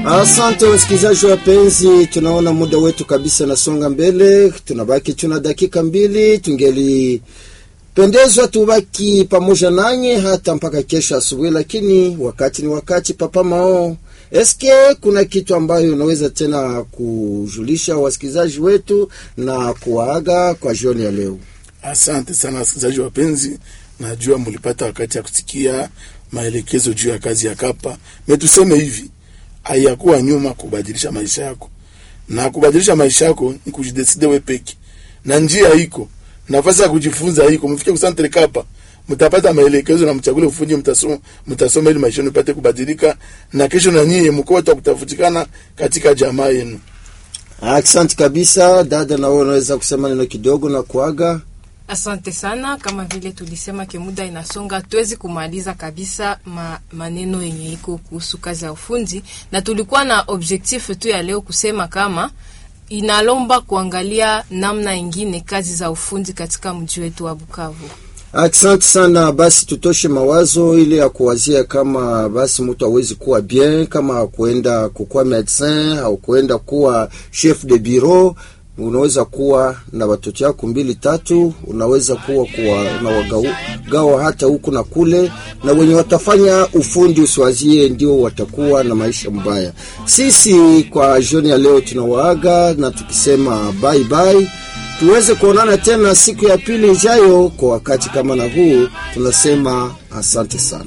Asante wasikilizaji wapenzi, tunaona muda wetu kabisa nasonga mbele, tunabaki tuna dakika mbili. Tungelipendezwa tubaki pamoja nanyi hata mpaka kesho asubuhi, lakini wakati ni wakati. Papa Mao, eske kuna kitu ambayo unaweza tena kujulisha wasikilizaji wetu na kuwaaga kwa jioni ya leo? Asante sana wasikilizaji wapenzi, najua mulipata wakati ya kusikia maelekezo juu ya kazi ya Kapa. Metuseme hivi hayakuwa nyuma kubadilisha maisha yako, na kubadilisha maisha yako ni kujideside we peke, na njia iko nafasi ya kujifunza iko. Mfike kusantre Kapa, mtapata maelekezo na mchagule ufundi, mtasoma mtasoma ili maisha yenu ipate kubadilika, na kesho na nyie mko watu kutafutikana katika jamaa yenu. Asante kabisa dada, na wewe unaweza kusema neno kidogo na kuaga. Asante sana. Kama vile tulisema ke muda inasonga, tuwezi kumaliza kabisa ma, maneno yenye iko kuhusu kazi ya ufundi, na tulikuwa na objectif tu ya leo kusema kama inalomba kuangalia namna ingine kazi za ufundi katika mji wetu wa Bukavu. Asante sana. Basi tutoshe mawazo ile ya kuwazia kama basi mtu awezi kuwa bien kama kuenda kukuwa medecin au kuenda kuwa chef de bureau unaweza kuwa na watoto yako mbili tatu, unaweza kuwa kuwa unawagawa hata huku na kule, na wenye watafanya ufundi usiwazie ndio watakuwa na maisha mbaya. Sisi kwa jioni ya leo tunawaaga na tukisema bye bye, tuweze kuonana tena siku ya pili ijayo kwa wakati kama na huu. Tunasema asante sana.